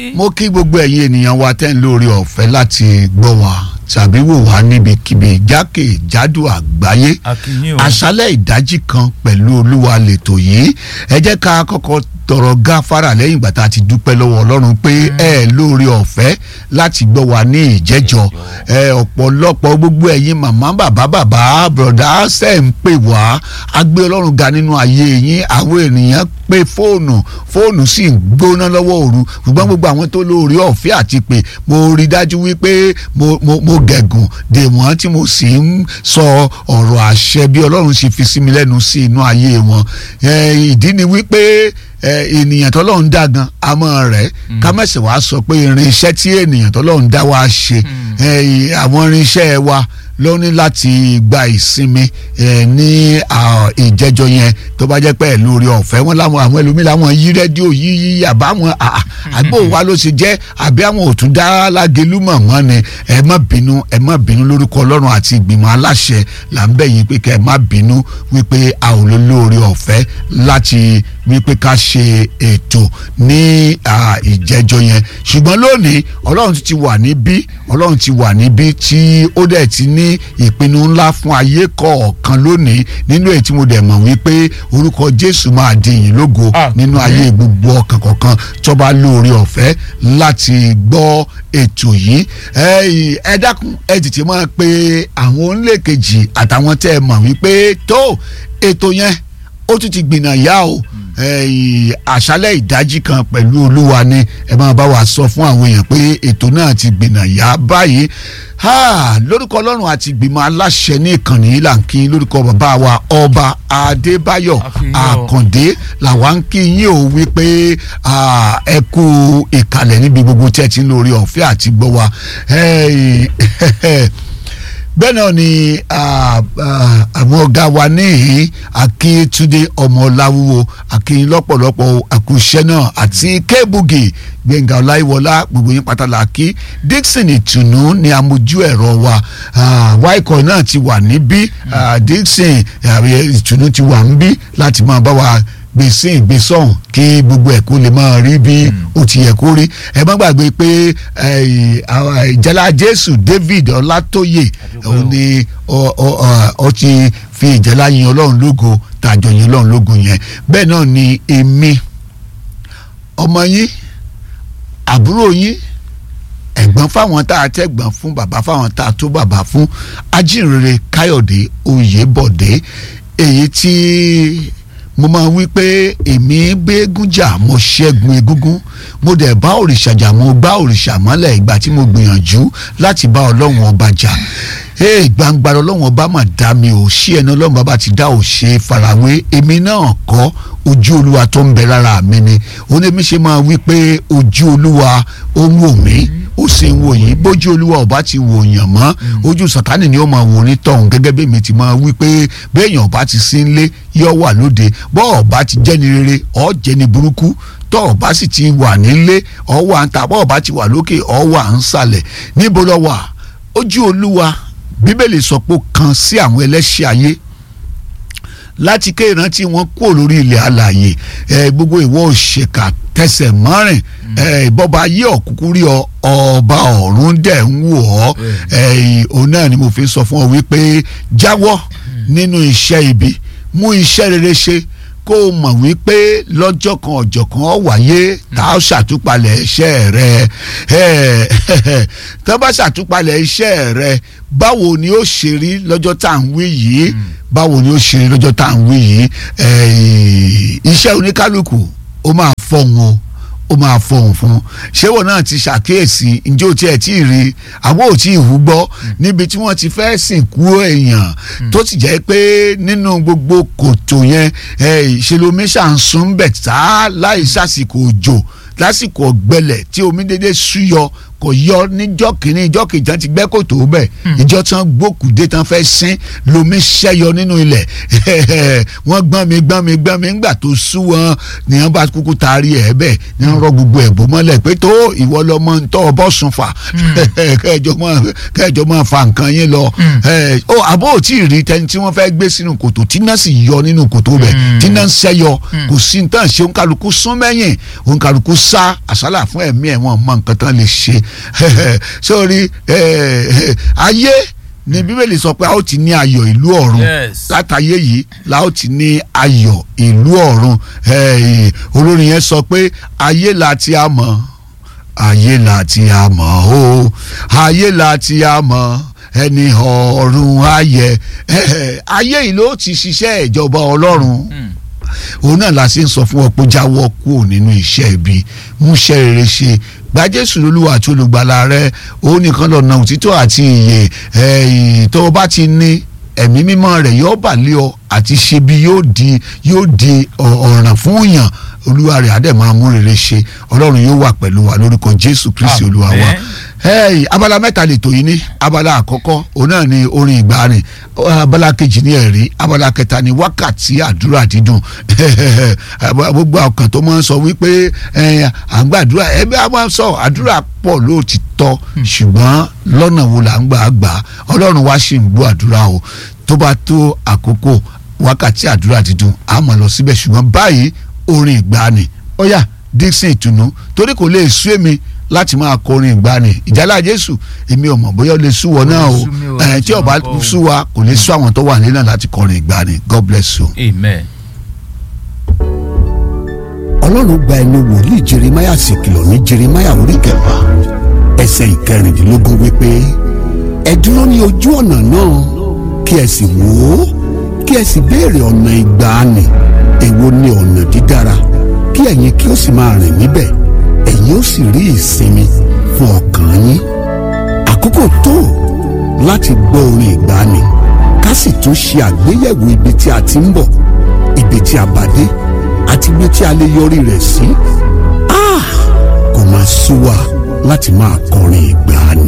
mo kí gbogbo ẹ̀yin ènìyàn wa tẹ́ ń lórí ọ̀fẹ́ láti gbọ́ wa tàbí wò wá níbikíbi jákèjádò àgbáyé akínyìn o àṣálẹ̀ ìdájí kan pẹ̀lú olúwa lètò yìí ẹ jẹ́ ká kọ́kọ́ tọrọ gáfárà lẹ́yìn ìgbà tá a ti dúpẹ́ lọ́wọ́ ọlọ́run pé ẹ lórí ọ̀fẹ́ láti gbọ́ wa ní ìjẹ́jọ́ ẹ ọ̀pọ̀lọpọ̀ gbogbo ẹ̀yin màmá bàbá bàbá bọ̀dá ṣe ń pè wá a gbé ọlọ́run ga nínú ayé yín àwọn ènìyàn pé fóònù fóònù sì ń gbóná lọ́wọ́ òru ṣùgbọ́n gbogbo àwọn tó lórí ọ̀fẹ́ àti pé mo rí dájú wípé mo mo mo gẹ̀gùn dè wọ́n tí mo sì ń sọ ọ̀rọ̀ àṣẹ bí ọlọ́run ṣe fi sí mi lẹ́nu sí inú ayé wọn ẹ, ìdí ni wípé ẹ, ènìyàn tọ́lọ́run dá gan amọ̀ rẹ̀ ká mẹ̀sẹ̀ wá sọ pé irinṣẹ́ tí ènìyàn tọ́lọ́run dá wá ṣe ẹ, àwọn irinṣẹ́ wa ló ní láti gba ìsinmi ẹ, ní à, ìjẹjọ yẹn tó bá jẹ́ pé ẹ̀ lórí ọ̀fẹ́ wọn láwọn àwọn ẹlòmíì láwọn yí rédíò yí yí àbáwọn àà, àbò wa ló ṣe jẹ́ àbí àwọn ò tún dá lágẹ̀lú mọ̀ wọ́n ni ẹ má bínú ẹ má bínú lórúkọ ọlọ́run àti ìgbìmọ̀ aláṣẹ là ń bẹ̀ yín pé kẹ́ ẹ má bínú wípé a ò lè lórí ọ̀fẹ́ láti wípé ká ṣe ètò ní à, ìjẹjọ yẹn ṣùgbọ́n lónìí ọlọ́run ti wà níbí ọlọ́run ti wà níbí tí ó dẹ̀ ti ní ìpinnu ńlá fún ayé kọ̀ọ̀kan lónìí nínú èyí tí mo dẹ̀ mọ̀ wípé orúkọ jésù máa di ìyìn lógo Àmín. nínú ayé gbogbo ọkàn kọ̀ọ̀kan tó bá lóore ọ̀fẹ́ láti gbọ́ ètò yìí ẹ ẹ dákun ẹ tètè máa pe àwọn onílé kejì àtàwọn tẹ́ ẹ mọ̀ wípé tó ètò yẹn ó tún ti gbìnà yá o ẹ̀yìn àṣálẹ̀ ìdájí kan pẹ̀lú olúwa ni ẹ máa bá wa sọ fún àwọn èèyàn pé ètò náà ti gbìnà yá báyìí Ha, lórúkọ ọlọ́run àti ìgbìmọ̀ aláṣẹ ní ìkànnì yìí là ń kí lórúkọ bàbá wa ọba adébáyọ̀ Akínyìn o. àkàndé làwa ń kí yín o wípé ah, ẹ kú ìkàlẹ̀ níbi gbogbo tí ẹ ti ń lórí ọ̀fẹ́ àti gbọ́ wa Ẹ̀yìn, bẹ́ẹ̀ náà ni ah, ah, àwọn ọ̀gá wa níhìn akíntúndé ọmọláwúwo akínyìn lọ́pọ̀lọpọ̀ àkùṣẹ́ náà àti kébùgì gbẹ̀ngà ọláyíwọlá gbogbo yín pátá la kí dixon ìtùnú ni amójú ẹ̀rọ wa ah, waikọ̀ náà ti wà níbí ah, dixon ah, ìtùnú ti wà níbí láti máa bá wa gbèsè ìgbésọ̀hún kí gbogbo ẹ̀ kó lè máa rí bí ó ti yẹ kó rí ẹ má gbàgbé pé eh, àwọn ìjálá jésù david ọlátóyè òun ni ọ- ọ- ọ- ọ ti fi ìjálá yin ọlọ́run lógo tàjọ yin ọlọ́run lógo yẹn bẹ́ẹ̀ náà ni èmi ọmọ yín àbúrò yín ẹ̀gbọ́n fáwọn tá a tẹ̀gbọ́n fún bàbá fáwọn tá a tó bàbá fún ajínrere káyọ̀dé oyèbọ̀dé èyí tí mo máa wí pé èmi gbégún jà mo ṣẹ́gun egúngún mo dẹ̀ bá òrìṣà jà mo gbá òrìṣà mọ́lẹ̀ ìgbà tí mo gbìyànjú láti bá ọlọ́run ọba jà ee gbangba ọlọ́run ọba mà dá mi ò sí ẹni ọlọ́run bàbá ti dá ò ṣe farawé èmi náà kọ́ ojú olúwa tó ń bẹ lára mi ni onímí ṣe máa wí pé ojú olúwa ó ń wò mí ó sì ń wò yín bójú olúwa ọba ti wò yàn mọ́ ojú sàtánì ni ó máa wò ní tọ̀hún gẹ́gẹ́ bí èmi ti máa wí pé béèyàn ọba ti sí nlé yọ wà lóde bọ́ ọba ti jẹ́ni rere ọ́ jẹ́ni burúkú tọ́ ọba sì ti wà nílé ọ́ wà ń ta bọ́ ọba ti wà lókè ọ́ wà ń sàlẹ̀ níbo lọ wà ojú olúwa bíbélì sọ pé ó kan sí àwọn ẹlẹ́ṣẹ̀ ayé láti ké ìrántí wọn kúrò lórí ilẹ̀ alààyè ẹ gbogbo ìwọ òṣèkà tẹsẹ̀ mọ́rìn ẹ ìbọba ayé ọ̀kúkú rí ọ ọba ọ̀run dẹ̀ ń wò ọ́ ẹ òun náà ni mo fi sọ fún ọ wípé jáwọ́ nínú iṣẹ́ ibi mú iṣẹ́ rere ṣe kó o mọ̀ wípé lọ́jọ́ kan ọjọ́ kan ó wáyé tá a ṣàtúpalẹ̀ iṣẹ́ rẹ ẹ tá a bá ṣàtúpalẹ̀ iṣẹ́ rẹ báwo ni ó ṣe rí lọ́jọ́ tá à ń wí yìí báwo ni ó ṣe rí lọ́jọ́ tá à ń wí yìí ẹ, iṣẹ́ oníkálukú ó máa fọ̀hún o ó máa fọhùn fún un ṣé wọn náà ti ṣàkíyèsí ǹjẹ́ ò tiẹ̀ tí ì rí àbó ò tí ì hú gbọ́ níbi tí wọ́n ti fẹ́ sìnkú èèyàn tó ti jẹ́ pé nínú gbogbo kòtò yẹn ìṣèlómi ṣàǹsùn bẹ̀ tá láì sásìkò òjò lásìkò ọ̀gbẹlẹ̀ tí omi dédé súyọ kò yọ níjọ́ kìíní ìjọ́ kejì tán ti gbẹ́ kòtò bẹ̀ ìjọ́ tán gbókùdé tán fẹ́ sín lomi ṣẹ́yọ nínú ilẹ̀ wọ́n gbọ́n mi gbọ́n mi gbọ́n mi ńgbà tó sú wọn ni wọ́n bá kúkú taari ẹ̀ bẹ́ẹ̀ ni wọ́n rọ gbogbo ẹ̀bùn mọ́lẹ̀ pé tó ìwọ lọmọ ń tọ́ ọbọ̀ sùn fà kẹjọ máa kẹjọ máa fa nǹkan yín lọ ó àbó ò tí ì rí tẹni tí wọ́n fẹ́ gbé sínú kòtò tí náà sì yọ nínú kòtò bẹ̀ tí náà ń ṣẹ́yọ kò sí ní tàn ṣe òǹkàlùkù sún mẹ́yìn òǹkàlùkù sá àsálà fún ẹ̀mí ẹ̀ wọ́n mọ nǹkan tán lè ṣe sórí ayé ni bíbélì sọ pé a ó ti ní ayọ̀ ìlú ọ̀run látàyé yìí la ó ti ní ayọ̀ ìlú ọ̀run olórin yẹn sọ pé ayé la ti a mọ̀ ayé la ti a mọ̀ o ayé la ti a mọ̀ ẹni ọ̀run ayẹ ayé yìí ló ti ṣiṣẹ́ ìjọba ọlọ́run òun náà la ṣe ń sọ fún ọ pé jáwọ́ kúrò nínú iṣẹ́ ibi múṣẹ́ rere ṣe gba jésù lólúwa àti olùgbàlà rẹ òun nìkan lọ́nà òtítọ́ àti ìyè tó o bá ti ní ẹ̀mí mímọ́ rẹ̀ yóò bà lé ọ àti ṣe bí yóò di yóò di ọ̀ràn fún yàn olúwa rẹ̀ adẹ̀ máa mú rere ṣe ọlọ́run yóò wà pẹ̀lú wa lórúkọ jésù kristi olúwa wa hey, abala mẹ́ta lè tó yín ní abala àkọ́kọ́ òun náà ni orin ìgbàanì abala kejì ní ẹ̀rí abala kẹta ni wákàtí àdúrà dídùn gbogbo ọkàn tó máa ń sọ wípé à ń gbàdúrà ẹbí a máa ń sọ àdúrà pọ̀ lóòtítọ́ ṣùgbọ́n lọ́nà wo là ń gbà gbà ọlọ́run wá sì ń gbọ́ àdúrà o tó bá tó àkókò wákàtí àdúrà dídùn a máa lọ síbẹ̀ ṣùgbọ́n báyìí orin ìgbàanì ó yá Dixon ìtùnú torí kò lè sú èmi láti máa kọrin ìgbani ìjálá jésù èmi ò mọ̀ bóyá ó lè sú wọ náà o tí ó bá sú wa kò lè sú àwọn tó wà nílẹ̀ láti kọrin ìgbani god bless you. amen. ọlọ́run gba ẹnu wòlíì jeremáyà sì kìlọ̀ ní jeremáyà orí kẹfà ẹsẹ̀ ìkẹrìndínlógún wípé ẹ dúró ní ojú ọ̀nà náà kí ẹ sì wò ó kí ẹ sì béèrè ọ̀nà ìgbàanì èwo ni ọ̀nà dídára kí ẹ̀yin kí ó sì máa rìn níbẹ̀ ẹ̀yin ó sì rí ìsinmi fún ọkàn yín àkókò tó láti gbọ́ orin ìgbàanì ká sì tún ṣe àgbéyẹ̀wò ibi tí a ti ń bọ̀ ibi tí a bá dé àti ibi tí a lè yọrí rẹ̀ sí. kò máa sú wa láti máa kọrin ìgbàanì.